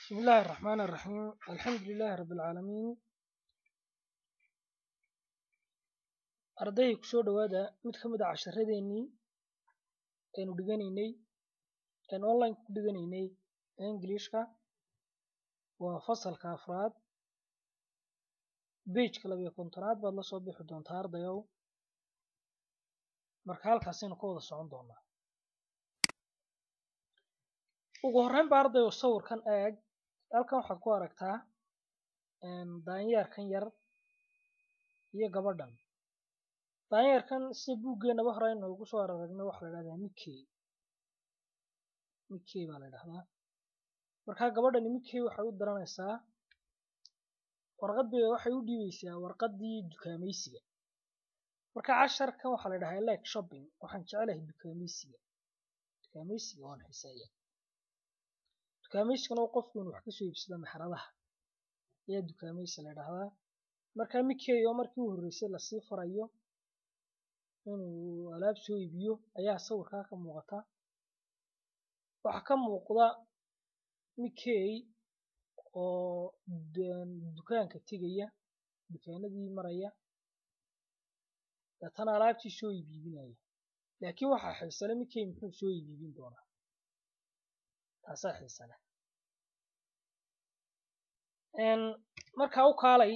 بسم الله الرحمن الرحيم الحمد لله رب العaalamiin arday kusoo dhawaada mid ka mid a casharadeenii aynu dhiganaynay aynu online ku dhiganaynay englishka waa fasalka afraad bageka labiyo kontonaad baad la soo bixi doontaa ardayow marka halkaasaynu ka wada socon doonaa ugu horreyn ba ardayow sawirkan eeg halkan waxaad ku aragtaa daanyeerkan yar iyo gabadhan daanyeerkan sida buuggeenaba hore aynu ugu soo araragno waxaa la dhahdaa mickey mickey baa la dhahdaa markaa gabadhani mickey waxay u diranaysaa warqad bay waxay u dhiibaysaa warqaddii dukaamaysiga marka casharkan waxaa la dhahaa like shopping waxaan jecelahay dukaamaysiga dukaamaysiga waan xiiseeyaa dukaamaysiguna qofku inuu wax kasoo iibsado maxradaha ayaa dukaamaysi la dhahdaa marka mickey oo markii u horreysay lasii farayo inuu alaab soo iibiyo ayaa sawirkaa ka muuqata waxaa ka muuqda mickey oo dukaanka tegaya dukaanadii maraya deetana alaabtii soo iibiibinaya laakiin waxaa xiisale mickey muxuu soo iibiibin doonaa taasaa xiisale markaa u kaalay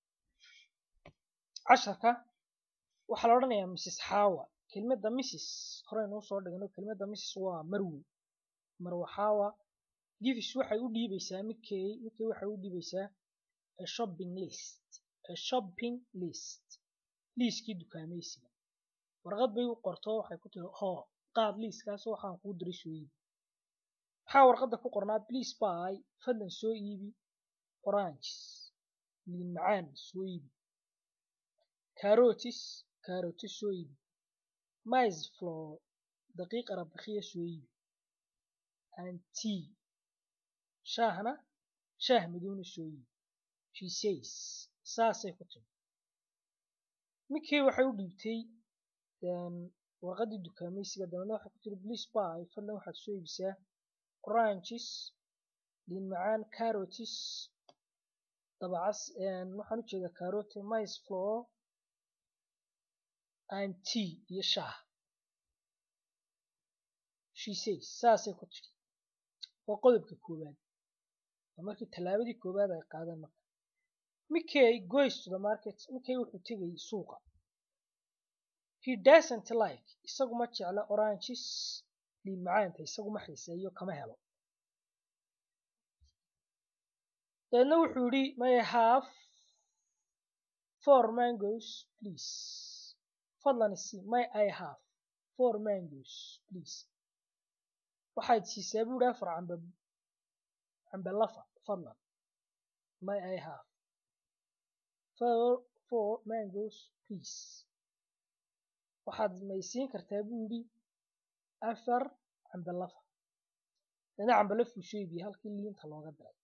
casharka waxaa la odhanayaa mrs xawa kelmadda mrs horeynu usoo dhigno kelmadda mrs waa marwe marwe xawa givis waxay u dhiibaysaa mickey mickey waxay u dhiibaysaa a shopping list a shopping list liiskii dukaamaysiga warqad bay u qorto waxay ku tiri hoo qaad liiskaas waxaan kuu diray soo iibi maxaa warqadda ku qornaa please buy fadlan soo iibi oranges liin macaan soo iibi carotis carotis soo iibi mice floor daqiiq arabakhiya soo iibi and tea shaahna shaah madowna soo iibi she says saasay ku tiri mickey waxay u dhiibtay warqaddii dukaamaysiga dabeedna waxay ku tiri please buy fadlan waxaad soo iibisaa oranges liin macaan carotis dabacas waxaan u jeedaa carote mice floor and tea iyo shaah she says saasay ku tiri waa qodobka koowaad waa markii tallaabadii koowaad ay qaadeen marka mickey goes to the market mickey wuxuu tegay suuqa he doesn't like isagu ma jecla oranges liin macaanta isagu ma xiiseeyo kama helo dabeedna wuxuu yidhi may I have four mangoes please fadlan isi may I have four mangoes please waxaad siisaa buu yidhi afar cambe cambe lafa fadlan may I have four four mangoes please waxaad maysiin kartaa buu yidhi afar cambe lafa dabeedna cambe lafuu soo iibiyey halkii liinta looga diray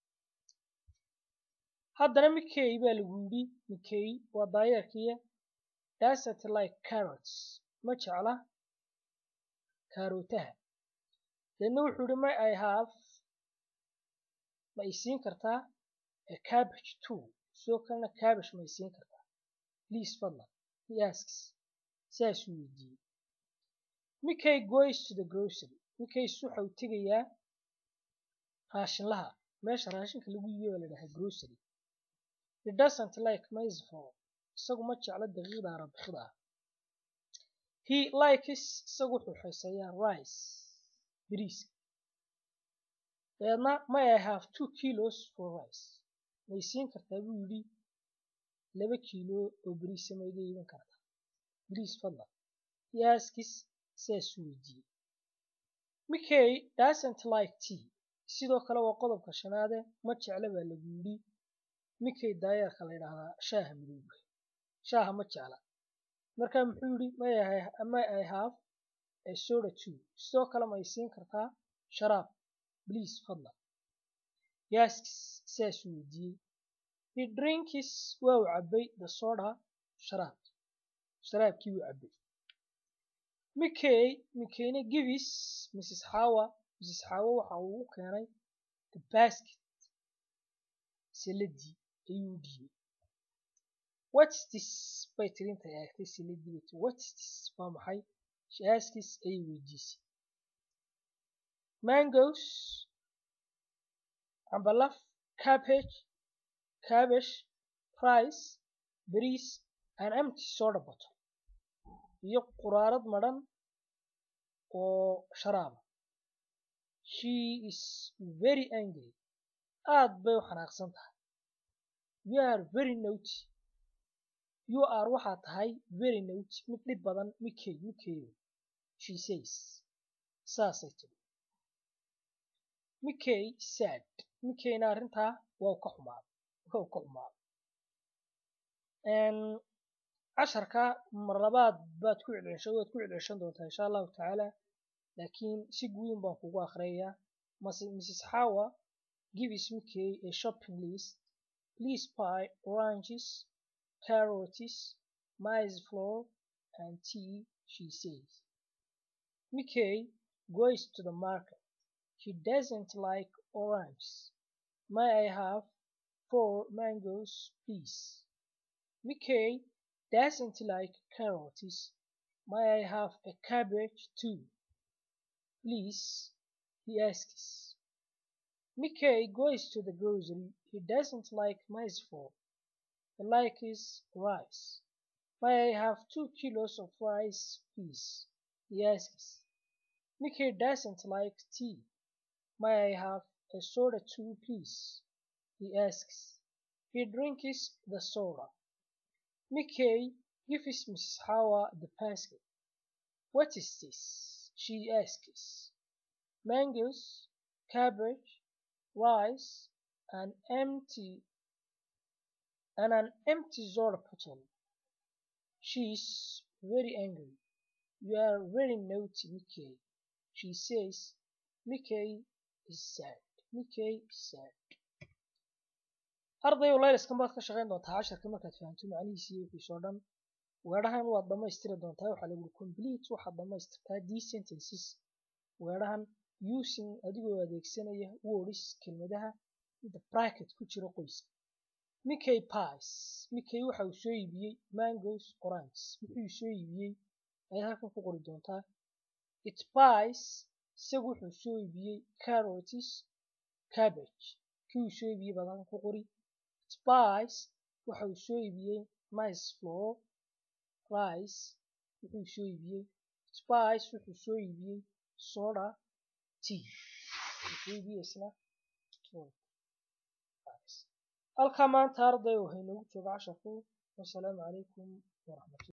haddana mickey baa lagu yidhi mickey waa daayeerkiiya doesn't like carrots ma jecla kaarootaha deedna wuxuu yidhi may I have ma isiin kartaa a cabbage too sidoo kalena cabbage ma isiin kartaa please fadlan he asks saasuu weydiiyey mickey goes to the grocery mickeys waxa uu tegayaa raashinlaha meesha raashinka lagu iibiyo baa la dhahaa grocery he doesn't like mice flour isagu ma jecla daqiiqda arabikida ah he likes isagu wuxuu xiiseeyaa rice bariiska dabeedna may I have two kilos for rice may siin kartaa buu yidhi laba kiilo oo bariisa ma iga iibin kartaa bariis fadlan he asks saasuu weydiiyey mickey doesn't like tea sidoo kale waa qodobka shanaade ma jecla baa lagu yidhi mickey daayeerka la yidhaahdaa shaaha madowga shaaha ma jecla marka muxuu yidhi may I have a soda too sidoo kale ma isiin kartaa sharaab please fadlan yaaskis saasuu weydiiyey he drinkis waa uu cabbay the soda sharaab sharaabkii wuu cabbay mickey mickeyna givis mrs xawa mrs xawa waxa uu u keenay the basket saladii ayuu u dhiibay watstis bay tiri intay eegtay saladii bay tiri watstis waa maxay shaaskis ayay weydiisay mangoes cambalaf cabbage cabbage rice bariis an empty soda bottle iyo quraarad madhan oo sharaaba she is very angry aad bay u xanaaqsan tahay you are very naughty you are waxaa tahay very naughty mid dhib badan mikey mikeyo she says saasay tiri mikey sad mikeyna arrintaa waa ka xumaaday waa ka xumaaday casharka mar labaad baad ku celceshan waad ku celceshan doontaa insha allahu tacaala laakiin si guudin baan kugu akhriyayaa mrs Hawa gives Mickey a shopping list please buy oranges carrots maize flour and tea she says Mickey goes to the market he doesn't like oranges may I have four mangoes please Mickey doesn't like carrots may I have a cabbage too please he asks Mickey goes to the grocery. He doesn't like maize flour. He likes rice. May I have two kilos of rice, please? He asks. Mickey doesn't like tea. May I have a soda too, please? He asks. He drinks the soda. Mickey gives Mrs. Howard the basket. What is this? She asks. Mangoes, cabbage, rice, an empty and an empty soda bottle. She is very angry. You are very naughty, Mickey. She says, Mickey is sad. Mickey is sad. arday layliskan baad ka shaqayn doontaa casharka markaad fahamto macnihiisa iyo wixiisa oo dhan weedhahan waad dhammaystiri doontaa waxaa lagu complete waxaad dhammaystirtaa d sentences weedhahan using adigoo adeegsanaya words kelmadaha inta bracket ku jira qoyska Mickey pies Mickey waxa uu soo iibiyey mangoes oranges wuxuu soo iibiyey ayaad halkan ku qori doontaa it pies isagu wuxuu soo iibiyey carrots cabbage kii uu soo iibiyey baad halkan ku qori it pies waxa uu soo iibiyey maize flour rice wuxuu soo iibiyey it pies wuxuu soo iibiyey soda tea wuxuu iibiyey isna halkaa maanta arday waxay noogu jooga casharku wasalaamu calaykum waraxmatulla